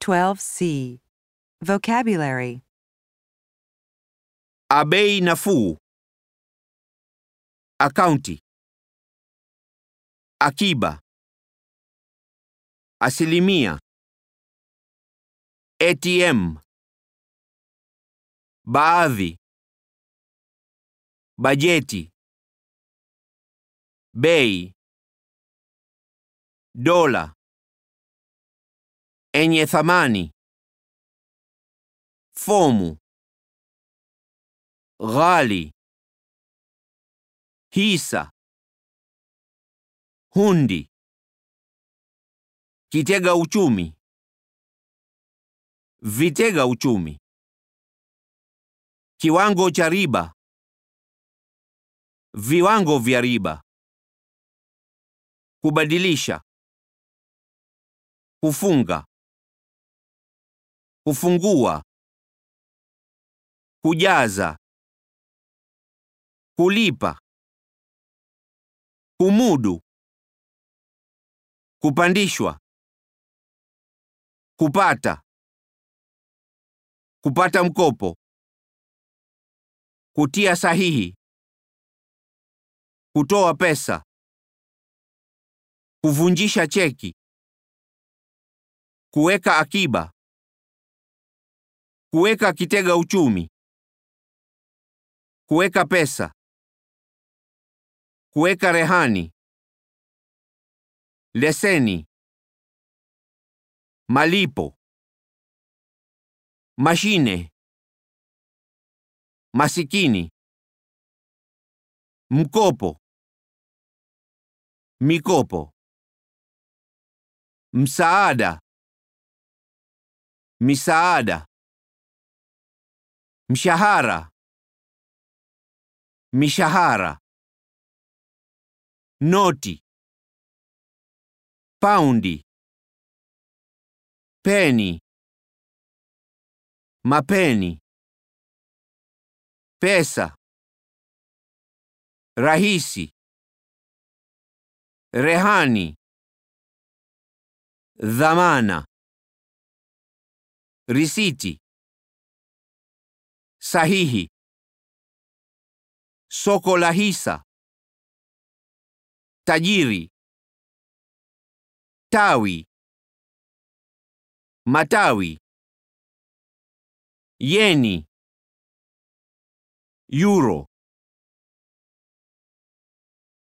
12C. Vocabulary A bei nafuu. Akaunti. Akiba. Asilimia. ATM. Baadhi. Bajeti. Bei. Dola. Enye thamani. Fomu. Ghali. Hisa. Hundi. Kitega uchumi. Vitega uchumi. Kiwango cha riba. Viwango vya riba. Kubadilisha. Kufunga. Kufungua. Kujaza. Kulipa. Kumudu. Kupandishwa. Kupata. Kupata mkopo. Kutia sahihi. Kutoa pesa. Kuvunjisha cheki. Kuweka akiba. Kuweka kitega uchumi. Kuweka pesa. Kuweka rehani. Leseni. Malipo. Mashine. Masikini. Mkopo. Mikopo. Msaada. Misaada. Mshahara. Mishahara. Noti. Paundi. Peni. Mapeni. Pesa. Rahisi. Rehani. Dhamana. Risiti. Sahihi. Soko la hisa. Tajiri. Tawi. Matawi. Yeni. Euro.